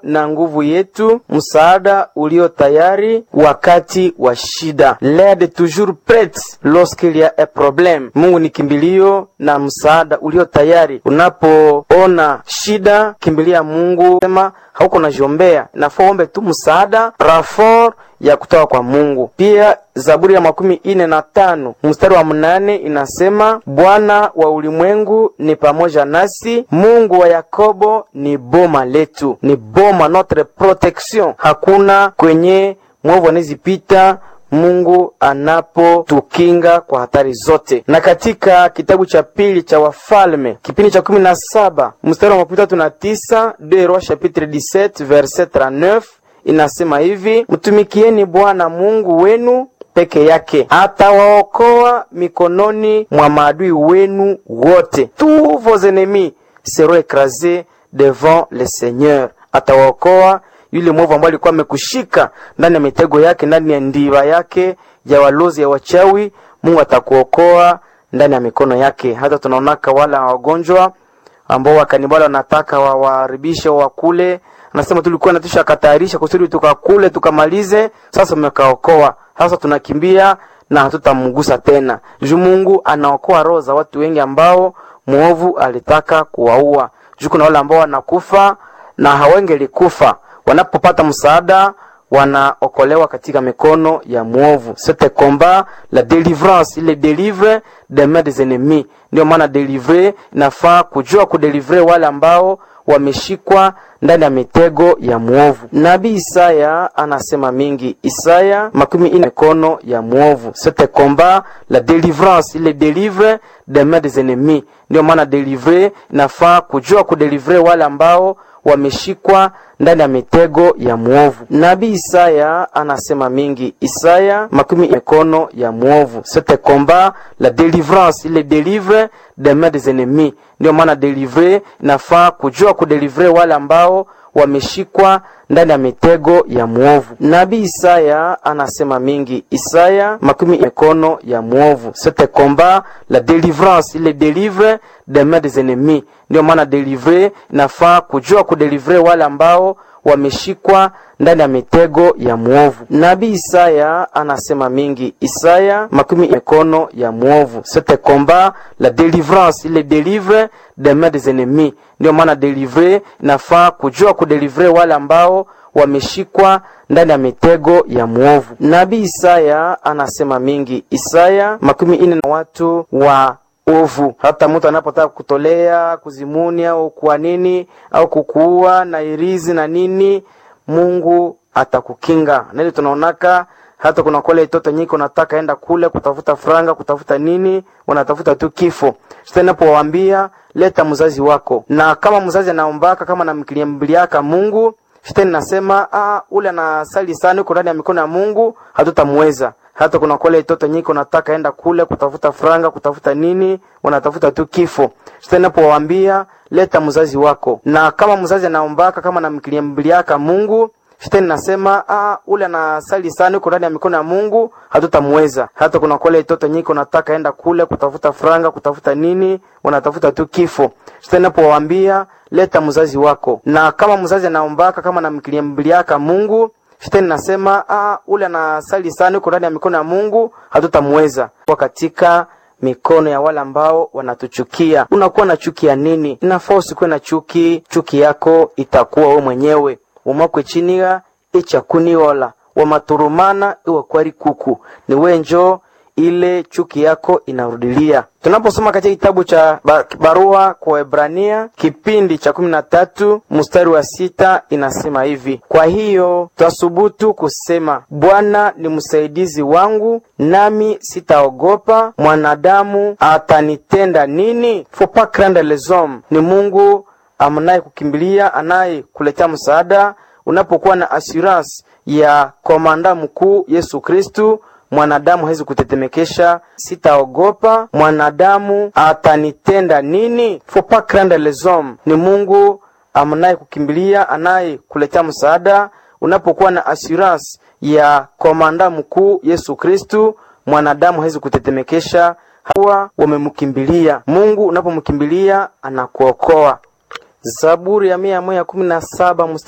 na nguvu yetu, msaada ulio tayari wakati wa shida, l'aide toujours prête lorsqu'il y a un problème. Mungu ni kimbilio na msaada ulio tayari. Unapoona shida, kimbilia Mungu, sema hauko najiombea, nafaa uombe tu msaada rafor ya kutoka kwa Mungu. Pia Zaburi ya makumi ine na tano mstari wa mnane inasema Bwana wa ulimwengu ni pamoja nasi, Mungu wa Yakobo ni boma letu, ni boma notre protection. Hakuna kwenye mwovu anazipita Mungu anapotukinga kwa hatari zote. Na katika kitabu cha pili cha Wafalme kipindi cha kumi na saba mstari wa makumi tatu na tisa Deux Rois chapitre 17 verset 39 inasema hivi: mtumikieni Bwana Mungu wenu peke yake, atawaokoa mikononi mwa maadui wenu wote. Tous vos ennemis seront écrasés devant le Seigneur. Atawaokoa yule mwovu ambaye alikuwa amekushika ndani ya mitego yake, ndani ya ndiba yake ya walozi ya wachawi. Mungu atakuokoa ndani ya mikono yake. Hata tunaonaka wala wagonjwa ambao wakanibala wanataka wawaharibishe wakule anasema tulikuwa natusha katayarisha kusudi tukakule tukamalize, sasa mmekaokoa. Sasa tunakimbia na hatutamgusa tena, juu Mungu anaokoa roho za watu wengi ambao mwovu alitaka kuwaua. Juu kuna wale ambao wanakufa na hawengelikufa, wanapopata msaada wanaokolewa katika mikono ya mwovu. C'était combat la délivrance, il délivre des mains des ennemis. Ndio maana délivrer inafaa kujua kudelivre wale ambao wameshikwa ndani ya mitego ya mwovu. Nabii Isaya anasema mingi, Isaya makumi ine mikono ya mwovu. C'était combat la délivrance, il délivre des mains des ennemis. Ndio maana délivrer inafaa kujua kudelivre wale ambao wameshikwa ndani ya mitego ya mwovu. Nabii Isaya anasema mingi, Isaya makumi mikono ya mwovu. C'était combat la délivrance, il délivre des mains des ennemis. Ndio maana délivrer inafaa kujua kudelivre wale ambao wameshikwa ndani ya mitego ya mwovu. Nabii Isaya anasema mingi, Isaya makumi mikono ya mwovu. C'était combat la délivrance, il délivre des mains des ennemis. Ndio maana délivrer inafaa kujua kudelivre wale ambao wameshikwa ndani ya mitego ya mwovu. Nabii Isaya anasema mingi, Isaya makumi mikono ya mwovu. C'était combat la délivrance, il délivre des mains des ennemis. Ndio maana délivrer inafaa kujua kudelivre wale ambao wameshikwa ndani ya mitego ya mwovu. Nabii Isaya anasema mingi, Isaya makumi ine na watu wa ovu. Hata mtu anapotaka kutolea kuzimuni au kwa nini au kukuua na irizi na nini, Mungu atakukinga. Nili tunaonaka hata kuna kole itoto nyiko nataka enda kule kutafuta franga kutafuta nini, wanatafuta tu kifo. Sasa napowaambia leta mzazi wako, na kama mzazi anaombaka kama namkiliambiliaka Mungu Shetani nasema ah, ule anasali sana uko ndani ya mikono ya Mungu, hatutamweza. Hata kuna kole itoto nyiko nataka enda kule kutafuta franga kutafuta nini, wanatafuta tu kifo. Shetani napowaambia leta mzazi wako, na kama mzazi anaombaka kama namkiliambiliaka Mungu Shetani nasema ah, ule anasali sana uko ndani ya mikono ya Mungu, hatutamweza. Hata kuna kole itoto nyiko nataka enda kule kutafuta franga kutafuta nini, wanatafuta tu kifo. Shetani napowaambia leta mzazi wako, na kama mzazi anaombaka kama namkiliambiliaka Mungu Shetani nasema ah, ule anasali sana uko ndani ya mikono ya Mungu, hatutamweza. Kwa katika mikono ya wale ambao wanatuchukia. Unakuwa na chuki ya nini? Inafaa usikuwe na chuki. Chuki yako itakuwa wewe mwenyewe umakwe chiniga ichakuniola wamaturumana iwe kwari kuku ni wenjo ile chuki yako inarudilia. Tunaposoma katika kitabu cha barua kwa Waebrania kipindi cha kumi na tatu mstari wa sita inasema hivi: kwa hiyo twasubutu kusema, Bwana ni msaidizi wangu, nami sitaogopa mwanadamu atanitenda nini. Faut pas craindre les hommes, ni Mungu amnaye kukimbilia, anaye kuletea msaada unapokuwa na assurance ya komanda mkuu Yesu Kristu mwanadamu hawezi kutetemekesha. Sitaogopa mwanadamu atanitenda nini. Faut pas craindre les hommes, ni Mungu amnaye kukimbilia, anaye kuletea msaada unapokuwa na assurance ya komanda mkuu Yesu Kristu mwanadamu hawezi kutetemekesha. Hawa wamemkimbilia Mungu, unapomkimbilia anakuokoa. Zaburi ya mia moja kumi na saba